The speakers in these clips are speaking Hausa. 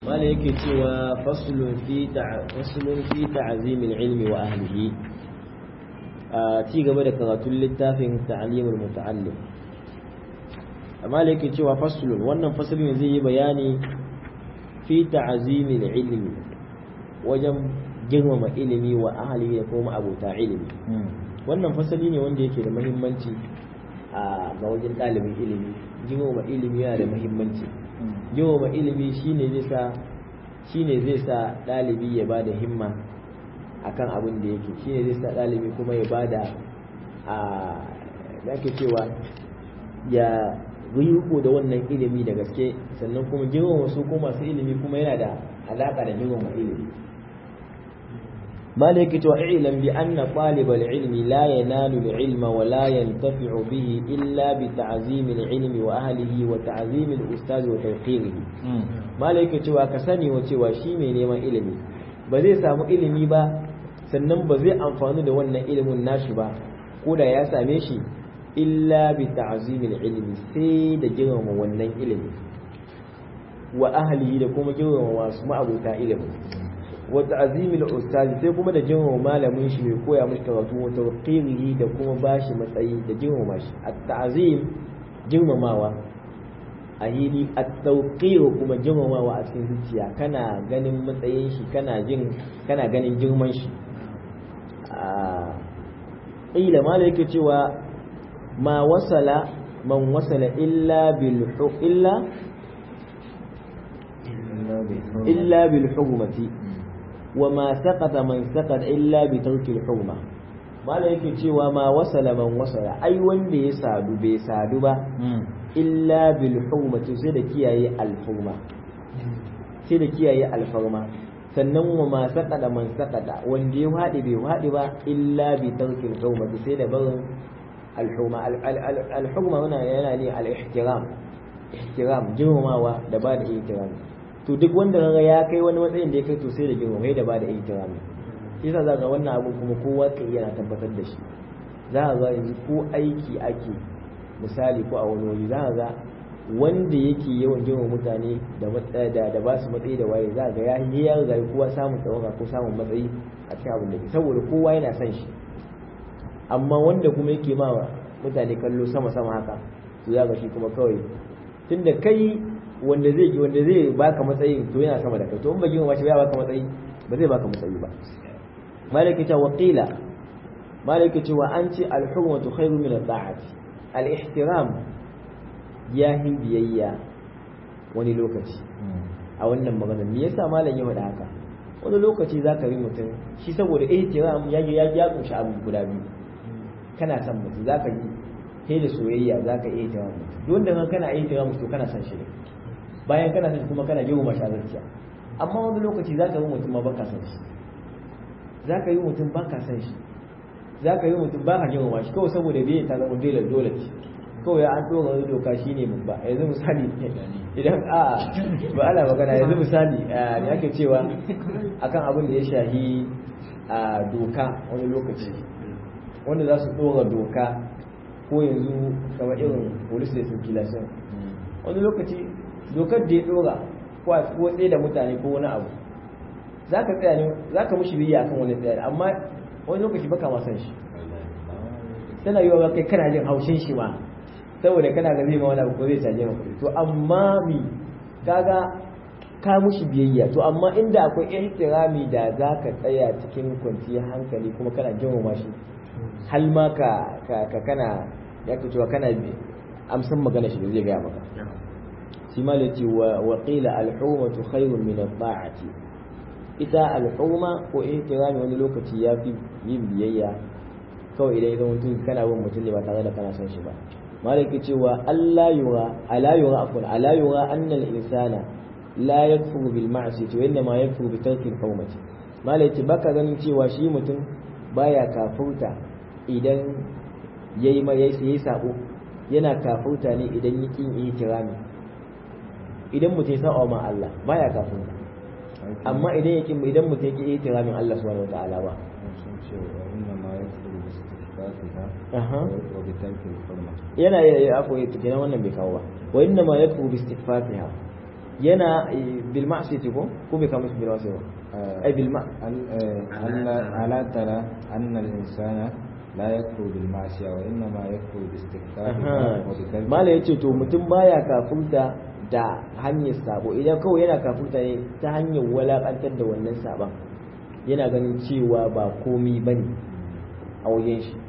wanda yake cewa faslun fi faslun fi ta'zimil ilmi wa ahlihi a ci gaba da karatun littafin ta'limul muta'allim amma da yake cewa faslun wannan faslun zai yi bayani fi ta'zimil ilmi wajen girmama ilimi wa ahlihi da kuma abota ilimi wannan fasali ne wanda yake da muhimmanci a ga wajen ɗalibin ilimi girmama ilimi yana da muhimmanci girmama ilimi shine zai sa shine zai sa ɗalibi ya bada himma akan abin da yake shine zai sa ɗalibi kuma ya bada a da ake cewa ya riko da wannan ilimi da gaske sannan kuma girmama su ko masu ilimi kuma yana da alaƙa da girmama ilimi مالك واعلم بأن طالب العلم لا ينال العلم ولا ينتفع به إلا بتعظيم العلم وأهله وتعظيم الأستاذ وتوقيره مالك cewa ka sani wa cewa shi mai neman ilimi ba zai samu ilimi ba sannan ba zai amfani da wannan ilimin nashi ba ko da ya same shi illa bi ta'zimil ilmi sai da girmama wannan ilimi wa ahlihi da kuma girmama wasu ma'abuta ilimi wa ta'zimil ustazi sai kuma da girmama malamin shi mai koya mishi karatu wa tawqirihi da kuma bashi matsayi da girmama shi at-ta'zim girmamawa a hili at-tawqir kuma girmamawa a cikin zuciya kana ganin matsayin shi kana jin kana ganin girman shi ila ma yake cewa ma wasala man wasala illa bil illa illa bil hurmati وما سقط من سقط إلا بترك الحرمة mala yake cewa ma wasala man wasala ai wanda ya sadu bai sadu ba illa bil hurmati sai da kiyaye alfurma sai da kiyaye alfarma sannan wa ma saqada man saqada wanda ya wadi bai wadi ba illa bi tarkil hurmati sai da barin alhurma alhurma wannan yana ne al-ihtiram ihtiram girmamawa da ba da ihtiram to duk wanda kaga ya kai wani matsayin da ya kai to sai da girma da ba da ihtirami shi yasa zaka wannan abu kuma kowa kai yana tabbatar da shi za ka ga yanzu ko aiki ake misali ko a wani waje za ka ga wanda yake yawan girma mutane da da da ba su matsayi da waye za ga ya yi ya ga kowa samun tsawaka ko samun matsayi a cikin abin da ke saboda kowa yana son shi amma wanda kuma yake ma mutane kallo sama sama haka to za ga shi kuma kawai tunda kai wanda zai wanda zai baka matsayi to yana sama da kai to in ba girma shi ba baka matsayi ba zai baka matsayi ba malaki ta waqila malaki ce wa an ce al-hurmatu khairu min al-da'ati al-ihtiram ya hi biyayya wani lokaci a wannan magana me yasa malam ya faɗa haka wani lokaci zaka yi mutum shi saboda ihtiram ya ya ya kunshi abu guda biyu kana son mutum zaka yi sai da soyayya zaka iya ihtiram mutum duk wanda kana ihtiram mutum kana son shi ne bayan kana son kuma kana girma shi zuciya amma wani lokaci za ka yi mutum ma baka son shi za ka yi mutum baka son shi za ka yi mutum baka girma shi kawai saboda biyan ta zama dole dole ce kawai an ɗora wani doka shi ne babba yanzu misali idan a ba ana magana yanzu misali ne ake cewa akan abin da ya shahi a doka wani lokaci wanda za su ɗora doka ko yanzu kamar irin police da circulation wani lokaci dokar da ya dora ko a ko tsaye da mutane ko wani abu za ka tsaya ne za ka mushi biya akan wani tsaya amma wani lokaci baka ma san shi tana yi wa kai kana jin haushin shi ma saboda kana ga zai ma wani abu ko zai caje maka to amma mi kaga ka mushi biyayya to amma inda akwai ihtirami da za ka tsaya cikin kwanciyar hankali kuma kana girmama shi hal ma ka ka kana ya cewa kana amsan magana shi da zai gaya maka shi ma ce wa qila al-hurmatu khairun min at-ta'ati ita al-hurma ko ihtirami wani lokaci ya fi yin biyayya kawai idan idan mutum kana bin mutum ne ba tare da kana son shi ba malaki cewa Allah yura ala yura afun ala yura anna al-insana la yakfuru bil ma'siyati wa inma yakfuru bi tarki al-hurmati malaki baka ganin cewa shi mutum baya kafurta idan yayi ma yayi sabo yana kafurta ne idan yi kin ihtirami idan mutum ya sa'a ma Allah baya kafin amma idan yake idan mutum yake ihtiramin Allah subhanahu wataala ba yana ya ya akwai kenan wannan bai kawo ba wa inna ma yakfuru bi istighfariha yana bil ma'siyati ko ko bai kama bil ma'siyati ai bil ma ألا ترى أن الإنسان لا يكفر بالمعصية وإنما يكفر باستكثارها وبترك mala yace to mutum baya kafurta da hanyar sabo idan kawai yana kafurta ne ta hanyar walakantar da wannan saban yana ganin cewa ba komi bane a wajen shi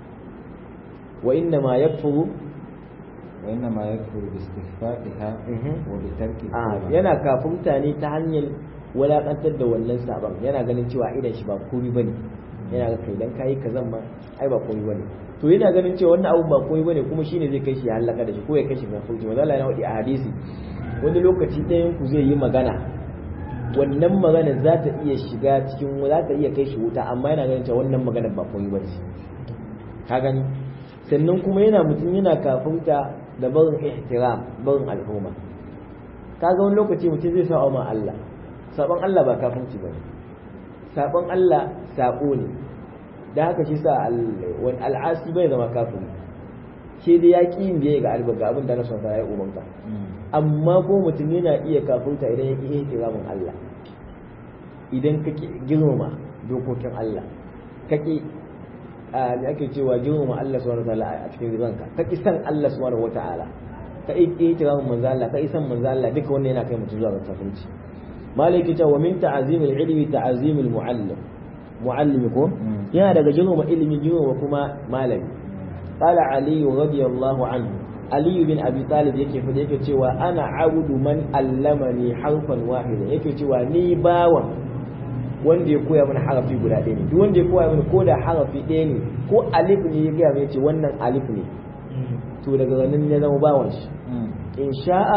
wa inna ma yakfuru وإنما يكفر باستخفافها Mhm. وبترك a التوبة yana kafurta ne ta hanyar walakantar da wannan saban yana ganin cewa idan shi ba komi bane yana ga kai dan kai kazan ma ai ba komi bane to yana ganin cewa wannan abu ba komi bane kuma shine zai kai shi ya halaka da shi ko ya kai shi ga fuji manzo Allah yana wadi a hadisi wani lokaci ɗayan ku zai yi magana wannan magana za ta iya shiga cikin za ta iya kai shi wuta amma yana ganin cewa wannan magana ba komi bace ka gani sannan kuma yana mutum yana kafinta da barin ihtiram barin al'umma kaga wani lokaci mutum zai sa ma Allah sabon Allah ba kafinci bane sabon Allah sabo ne da haka shi sa al- wani al'asi bai zama kafiri shi dai ya ƙi yin biyayya ga alba ga abin da na son ya umarta amma ko mutum yana iya kafinta idan ya ƙi ihtiramin Allah idan ka ƙi girmama dokokin Allah ka ƙi a da ake cewa girmama Allah subhanahu wa ta'ala a cikin ranka ka ƙi san Allah subhanahu wa ta'ala ka ƙi ihtiramin manzo Allah ka ƙi san manzo Allah duka wannan yana kai mutum zuwa ga kafirci malaki ta wa min ta'zimil ilmi ta'zimil muallim muallimi ko Mm. yana daga girmama ilimi girmama kuma malami qala ali radiyallahu anhu ali bin abi talib yake fada yake cewa ana abudu man allamani harfan wahida yake cewa ni bawan wanda ya koya mana harafi guda ɗaya ne duk wanda ya koya mana ko da harafi ɗaya ne ko alif ne ya gaya mai ce wannan alif ne to daga nan ya zama bawan shi in sha'a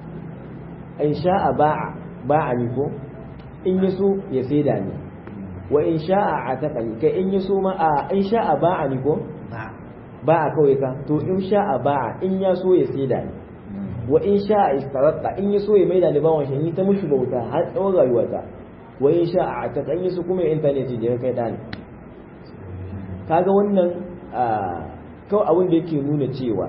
in sha'a ba'a ba'a ni ko in ya so ya saida ni wa in sha'a ataqani kai in ya so ma a in sha'a ba'a ni ko ba'a kawai ka to in sha'a ba'a in ya so ya saida ni wa in sha'a istaratta in ya so ya maida ni bawan shi ni ta mushi bauta har tsawon rayuwata wa in sha'a ataqa in ya so kuma internet je kai dani kaga wannan ah, kawai abin da yake nuna cewa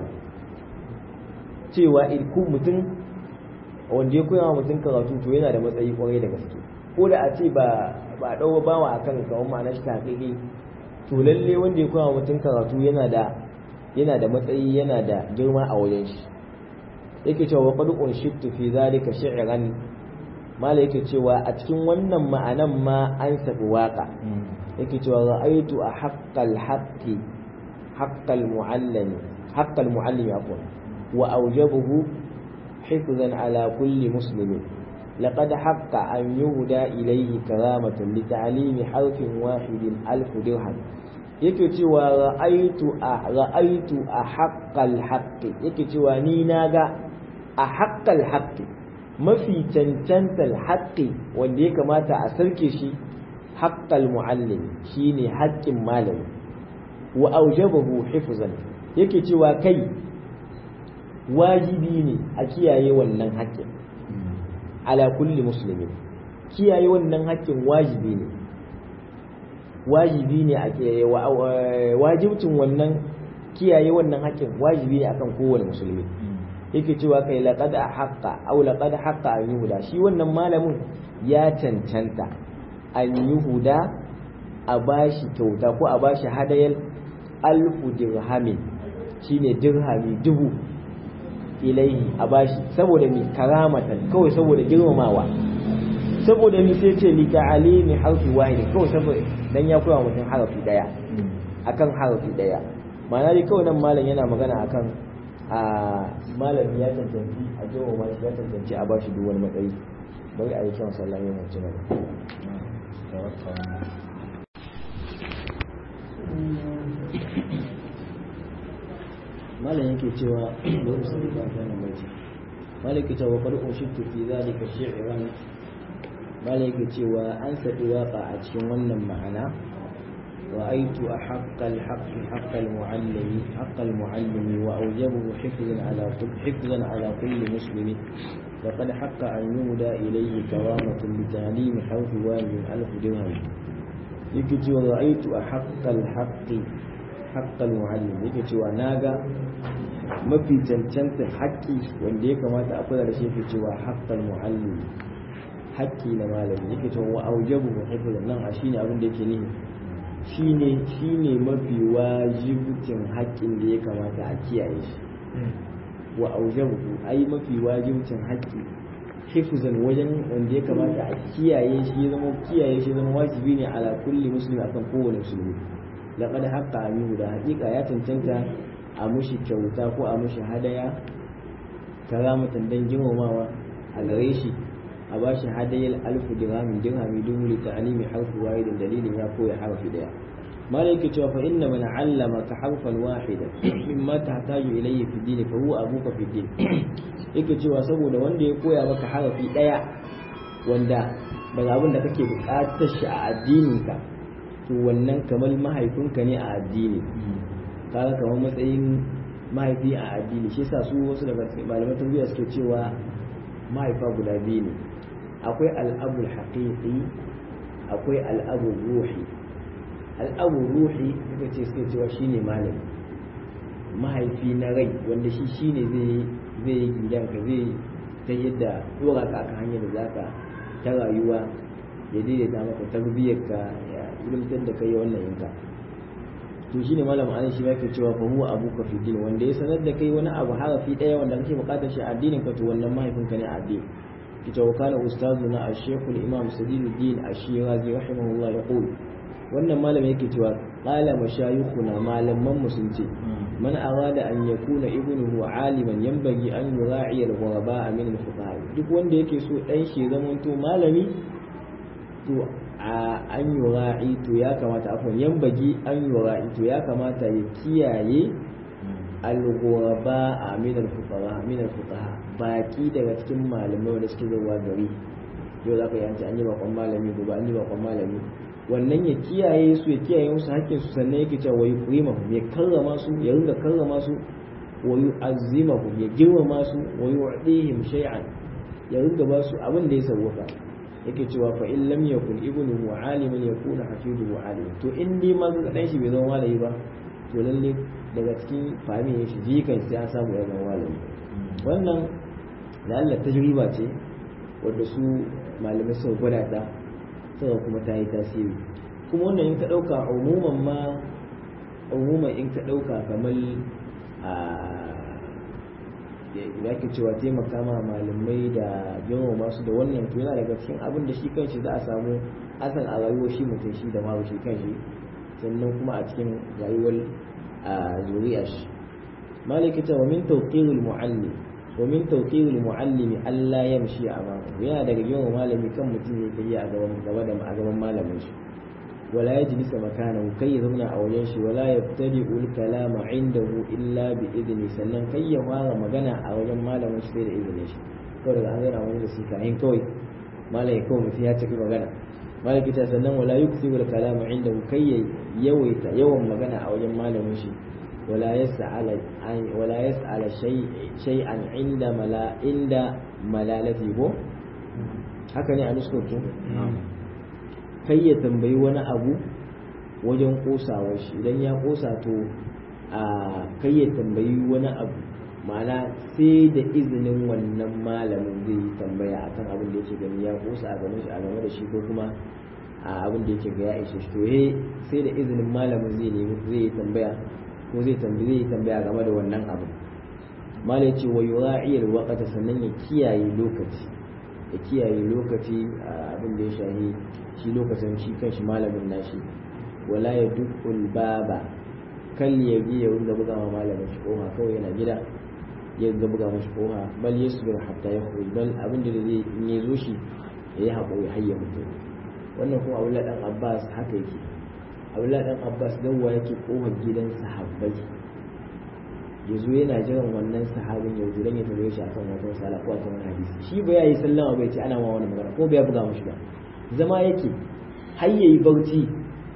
cewa ilku mutum wanda ya koya wa mutum karatu to yana da matsayi kwarai da gaske ko da a ce ba ba dawo bawa akan kawai ma'ana shi ta haƙiƙi to lalle wanda ya koya wa mutum karatu yana da yana da matsayi yana da girma a wajen shi yake cewa qad unshittu fi zalika shi'ran mala yake cewa a cikin wannan ma'anan ma an sabi waka yake cewa ra'aytu a haqqal haqqi haqqal muallimi haqqal muallimi afwan wa awjabahu hifzan ala kulli muslimin لقد حق أن يهدى إليه كرامة لتعليم حرف واحد ألف درهم yake cewa ra'aitu a ra'aitu a haqqal haqqi yake cewa ni naga a haqqal haqqi mafi cancantar haqqi wanda ya kamata a sarke shi haqqal muallim shine haƙƙin malami wa aujabahu hifzan yake cewa kai wajibi ne a kiyaye wannan haƙƙin ala kulli muslimin kiyaye wannan haƙƙin wajibi ne wajibi ne a kiyaye wajibcin wannan kiyaye wannan haƙƙin wajibi ne akan kowane musulmi yake cewa kai laqad haqqa aw laqad haqqa an yuhuda shi wannan malamin ya cancanta an yuhuda a bashi kyauta ko a bashi hadayal alfu dirhamin shine dirhami dubu ilaihi a bashi saboda mi karamatan kawai saboda girmamawa saboda mi sai ce li ta'alimi harfi wahid kawai saboda dan ya koya mutum harafi daya akan harafi daya ma'ana dai kawai nan malam yana magana akan a malami ya cancanci a girmama shi ya cancanci a bashi duk wani matsayi bari a yi kyan sallah ya mace nan malam yake cewa bari su da wannan baiti malam yake cewa qad ushittu fi zalika shi'ran malam yake cewa an sadi waka a cikin wannan ma'ana رأيت أحق الحق حق المعلم حق المعلم وأوجبه حفظا على كل حفظا على كل مسلم وقد حق أن يهدى إليه كرامة لتعليم حرف واجب ألف درهم يكتي ورأيت أحق الحق حق المعلم يكتي وناغا mafi cancanta haƙƙi wanda ya kamata a kula da shi yake cewa haqqal muallim haƙƙi na malami yake cewa wa aujabu hifz nan a shine abin da yake nihi shine shine mafi wajibcin haƙƙin da ya kamata a kiyaye shi wa aujabu ai mafi wajibcin haƙƙi hifzan wajen wanda ya kamata a kiyaye shi ya zama kiyaye shi zama wajibi ne ala kulli muslimi akan kowane musulmi laqad haqqa amihu da haƙiƙa ya cancanta a mushi kyauta ko a mushi hadaya karamatan dan girmamawa a gare shi a ba shi hadayar alfu dirhamin dirhami dubu li ta'limi harfi wahidin dalilin ya koya harfi daya malai yake cewa fa inna man allama ka harfan wahida mimma tahtaju ilayhi fi dini fa huwa abuka fi din yake cewa saboda wanda ya koya maka harafi daya wanda daga abin da kake buƙatar shi a addininka to wannan kamar mahaifinka ne a addini kaga kamar matsayin mahaifi a addini shi yasa su wasu daga malaman tarbiyya suke cewa mahaifa guda biyu ne akwai al'abul haqiqi akwai al'abul ruhi al'abul ruhi suka ce suke cewa shine malami mahaifi na rai wanda shi shine zai zai yi gidanka zai ta yadda dora ka aka hanyar da zaka ta rayuwa ya daidaita maka tarbiyyarka ya ilimtar da kai wannan yanka to shine malam an shi yake cewa fa huwa abuka fi din wanda ya sanar da kai wani abu harafi daya wanda kake bukatar shi a addinin ka to wannan mahaifinka ne a addini kita wa kana ustazuna ash-shaykh al-imam sadiduddin ash-shirazi rahimahullah yaqul wannan malam yake cewa qala mashayikhuna malaman mu sun ce man arada an yakuna ibnuhu aliman yanbaghi an yura'i al-ghuraba min al-fuqaha duk wanda yake so dan shi zamanto malami to an yura'i to ya kamata afwan yanbaghi an yura'i to ya kamata ya kiyaye al-ghuraba min al-fuqaha min al-fuqaha baki daga cikin malamai wanda suke zuwa gari yau za ka yi an yi bakon malami gobe an yi bakon malami wannan ya kiyaye su ya kiyaye musu hakkin su sannan yake cewa wa yukrimahum ya karrama su ya ringa karrama su wa yu'azzimahum ya girmama su wa yu'dihim shay'an ya ringa ba su abin da ya sauka yake cewa fa in lam yakun ibnu aliman yakuna hafiduhu alim to in dai ma ga dan shi bai zama malami ba to lalle daga cikin fahimi shi jikan sai an samu ya zama malami wannan da Allah tajriba ce wadda su malamai suka gwada ta suka kuma ta yi tasiri kuma wannan in ka ɗauka umuman ma umuman in ka ɗauka kamar a ya ke cewa taimaka ma malamai da yawan masu da wannan to yana daga cikin abin da shi kanshi za a samu asan a rayuwar shi mutum shi da ma shi kanshi sannan kuma a cikin rayuwar zuriya shi malikita wa min tawqirul muallim wa min tawqirul muallimi alla yamshi amama yana daga yawan malami kan mutum ya kai a gaban gaba da a gaban malamin shi wala yajlisa makanahu kai ya zauna a wajen shi wala yabtadi'u al-kalama indahu illa bi idni sannan kai ya fara magana a wajen malamin shi sai da izinin shi kawai daga an zauna wani da shi kayan kawai malam ya kawai mutum ya tafi magana malaki ta sannan wala yuksibu al-kalama indahu kai ya yawaita yawan magana a wajen malamin shi ولا يسأل ولا يسأل شيء شيئا عند ملا عند ملالته haka ne a nuskokin kai ya tambayi wani abu wajen kosawar shi idan ya kosa to a kai ya tambayi wani abu ma'ana sai da izinin wannan malamin zai yi tambaya akan abin da yake gani ya kosa a gaban shi a game da shi ko kuma a abin da yake ga ya ishe shi to sai da izinin malamin zai nemi zai yi tambaya ko zai tambaye zai tambaya game da wannan abu mala yace wa yura'i alwaqta sannan ya kiyaye lokaci ya kiyaye lokaci abin da ya shahi shi lokacin shi kanshi malamin nashi wala ya dukul baba kal ya bi ya ringa buga ma malamin shi koha kawai yana gida ya ringa buga mashi koha bal yasbir hatta yakhruj bal abin da zai in ya zo shi ya yi haƙuri har ya mutu wannan kuma Abdullahi dan Abbas haka yake abdullahi dan abbas dawwa yake kofar gidan sahabbai ya zo yana jiran wannan sahabin ya dan ya tambaye shi akan wata sala ko akan wani hadisi shi ba yayi sallama bai ce ana ma wani magana ko bai buga mashi ba zama yake har yayi barci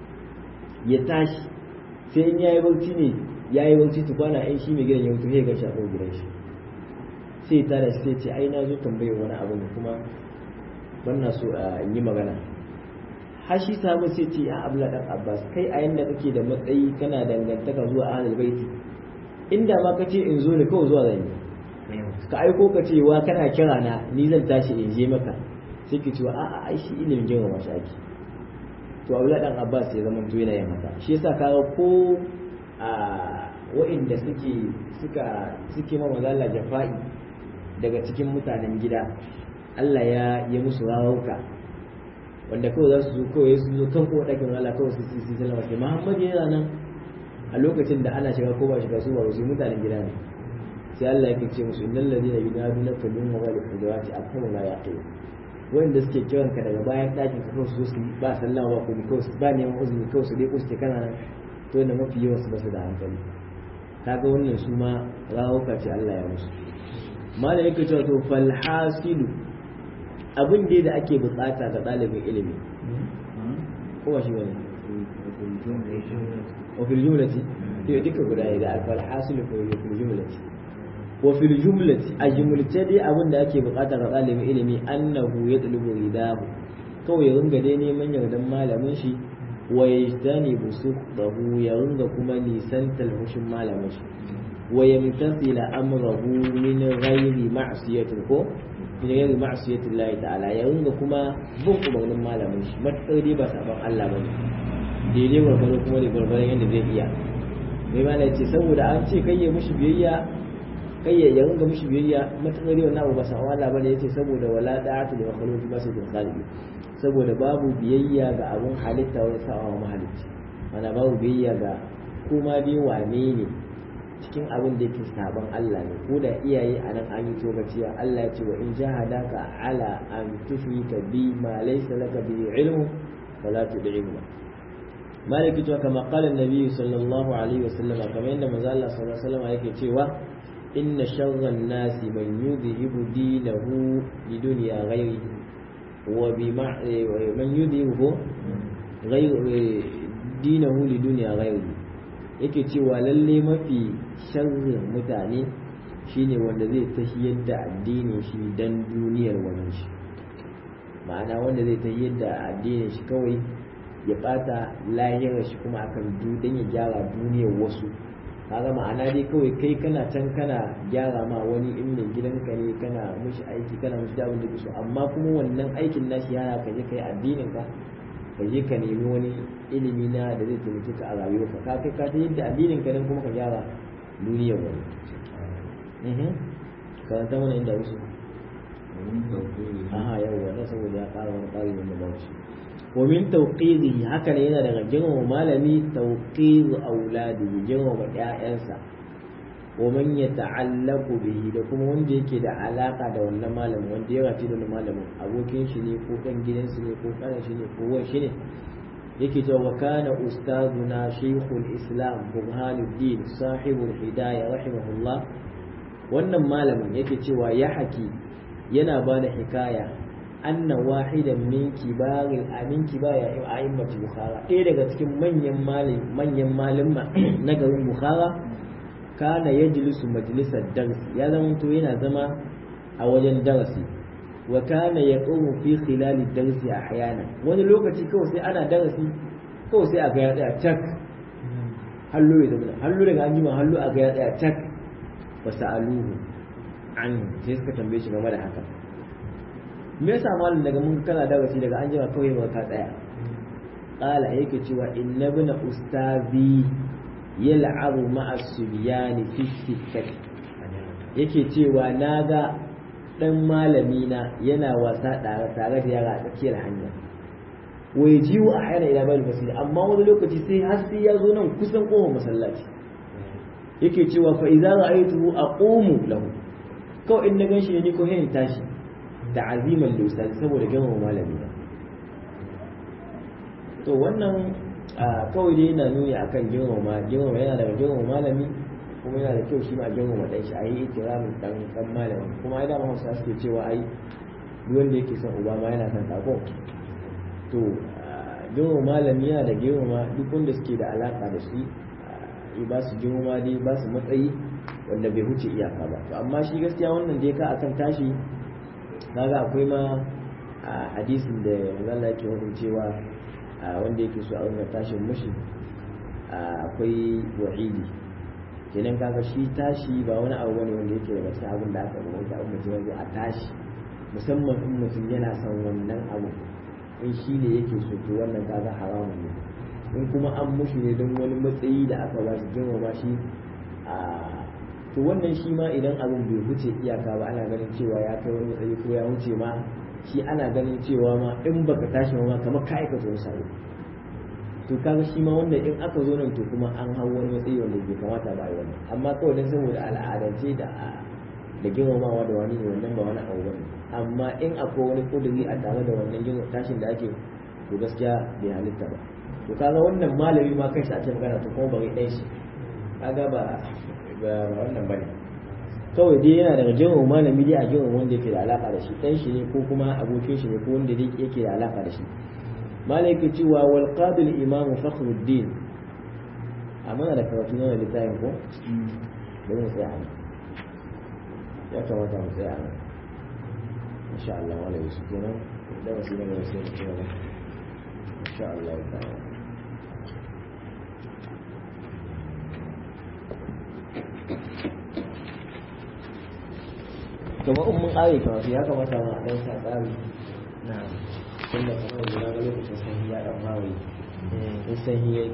ya tashi sai in yayi barci ne yayi barci tukwana ai shi mai gidan ya mutu sai ga shi a gidan shi sai ta da sai ce ai na zo tambaye wani abu ne kuma ban na so in yi magana har shi samu sai ce ya abla dan abbas kai a yanda kake da matsayi kana dangantaka zuwa ahlul baiti inda ma ka ce in zo ne kawai zuwa zan yi ka aiko ka ce wa kana kira na ni zan tashi in je maka sai ki cewa a'a ai shi ilimin girma mashi ake to Abdullahi dan Abbas ya zama to yana yin haka shi yasa kaga ko a wa'inda suke suka suke ma mazalla jafa'i daga cikin mutanen gida Allah ya yi musu rawauka wanda kawai za su zo kawai su zo kan kowa ɗakin Allah kawai su su sallama sai Muhammad yana nan a lokacin da ana shiga ko ba shiga su ba su mutanen gida ne sai Allah yake ce musu innal ladina yunadunaka min mawali hujurati aktharu la yaqilun wanda suke kiran ka daga bayan ɗakin ka kawai su su ba sallama ba kuma kawai su ba neman uzuri kawai su dai kuske kana nan to da mafi yawan su ba su da hankali kaga wannan su ma rawuka ce Allah ya musu mala yake cewa to fal hasilu abin dai da ake bukata ga ɗalibin ilimi ko ba shi bane wa fil jumlati to duka guda ne da fal hasilu ko fil jumlati wa fil jumlati a jumlace dai abin da ake bukata ga ɗalibin ilimi annahu yatlubu ridahu kawai ya ringa dai neman yardan malamin shi wa yajtanibu sukhdahu ya ringa kuma nisantar hushin malamin shi wa yamtasila amrahu min ghairi ma'siyatin ko min ghairi ma'siyatin Allah ta'ala ya ringa kuma bin umarnin malamin shi matsar dai ba saban Allah bane daidai gwargwaro kuma da gwargwaron yadda zai iya mai ma ce saboda an ce kai ya mushi biyayya kai ya ringa mushi biyayya matsar dai wannan abu ba saban Allah bane yace saboda wala da'atu li makhluqi ba sai da khaliqi saboda babu biyayya ga abun halitta wani sa'a wa mahalicci mana babu biyayya ga kuma dai wane ne cikin abin da yake sabon Allah ne ko da iyaye a nan an yi tobaciya Allah ya ce wa in jahadaka ala an tushrika bi ma laysa laka bi ilmu fala tud'ihuma maliki to kama qala an-nabi sallallahu alaihi wasallam kamar yadda manzo Allah sallallahu alaihi wasallam yake cewa inna sharra an-nasi man yudhibu dinahu lidunya ghayrihi wa bi man yudhibu ghayr dinahu lidunya ghayrihi yake cewa lalle mafi sharrin mutane shine wanda zai tahiyar da addinin shi dan duniyar wani shi ma'ana wanda zai tahiyar da addinin shi kawai ya bata lahirar shi kuma akan dan ya gyara duniyar wasu kaga ma'ana dai kawai kai kana can kana gyara ma wani in mai gidanka ne kana mushi aiki kana mushi abin da so amma kuma wannan aikin nashi yana ka je kai addinin ka ka je ka nemi wani ilimi na da zai taimake ka a rayuwarka ka kai ka ta yadda addinin ka dan kuma ka gyara duniyar wani karanta mana inda wasu aha yau wannan saboda ya ƙara wani ƙari wanda ba shi wa min tawqidi haka ne yana daga girmama malami tawqid auladihi girmama ƴaƴansa wa man yata'allaqu bihi da kuma wanda yake da alaka da wannan malamin wanda ya rafi da wannan malamin abokin shi ne ko dan gidansu ne ko kanan shi ne ko wan shi ne yake cewa wa kana ustazuna shaykhul islam burhanuddin sahibul hidayah rahimahullah wannan malamin yake cewa ya haki yana ba da hikaya anna wahidan min kibarin amin kibaya a'immat bukhara ɗaya daga cikin manyan malim manyan malama na garin bukhara kana yajlisu majlisar darsi ya zama to yana zama a wajen darasi wa kana yaqumu fi khilali darsi ahyana wani lokaci kawai sai ana darasi kawai sai a ga ya tsaya tak hallo ya zama hallo daga an jima hallo a ga ya tsaya tak wa sa'aluhu an sai suka tambaye shi game da haka me yasa malam daga mun kana darasi daga an jima kawai ba ka tsaya qala yake cewa inna ibn ustazi yal'abu ma'a subyani fi sittati yake cewa naga dan malami na yana wasa tare tare da yara a tsakiyar hanya wai jiwo a hayar ila bayan masjid amma wani lokaci sai har sai ya zo nan kusan kofar masallaci yake cewa fa idza ra'aytuhu aqumu lahu kawai in na ganshi ne ni ko hin tashi da aziman lusali saboda girmama malami na to wannan kawai dai yana nuni akan girmama girmama yana daga girmama malami kuma yana da kyau shi ma girmama dan shi ayi ikiramin dan dan malami kuma ai da Hausa suke cewa ai duk wanda yake son uba ma yana son tako to girmama malami yana da girmama duk wanda suke da alaka da shi ba su girma dai ba su matsayi wanda bai huce iyaka ba to amma shi gaskiya wannan dai ka akan tashi kaga akwai ma a hadisin da Allah yake wadin cewa wanda yake so a wannan tashin mushi akwai wa'idi kenan kaga shi tashi ba wani abu bane wanda yake daga cikin abin da aka rubuta abin mutum ya zo a tashi musamman in mutum yana son wannan abu in shi ne yake so to wannan kaga haramun ne in kuma an mushi ne don wani matsayi da aka ba shi girmama shi a to wannan shi ma idan abin bai wuce iyaka ba ana ganin cewa ya kai wani matsayi ko ya wuce ma shi ana ganin cewa ma in baka tashi ma kamar ka aikata wani sabo to kaga shi ma wanda in aka zo nan to kuma an hau wani matsayi wanda bai kamata ba a yi wannan amma kawai dan saboda al'adance da da girmamawa da wani ne wannan ba wani abu bane amma in akwai wani kuduri a tare da wannan yin tashin da ake to gaskiya bai halitta ba to kaga wannan malami ma kai shi ake magana to kuma bari ɗan shi kaga ba ba wannan bane kawai dai yana daga jiran malami dai a jiran wanda yake da alaka da shi ɗan shi ne ko kuma abokin shi ne ko wanda dai yake da alaka da shi malai yake cewa wal qadil imamu fakhruddin amma da karatu na littafin ko bari mu tsaya ya kamata mu tsaya nan insha Allah wala yusuf kenan da wasu ne da sai mu tsaya insha Allah ta'ala kuma in mun ƙare karatu ya kamata ma a ɗan sa tsari na tunda kamar yanzu na ga lokacin sanyi ya ɗan mawai in sanyi ya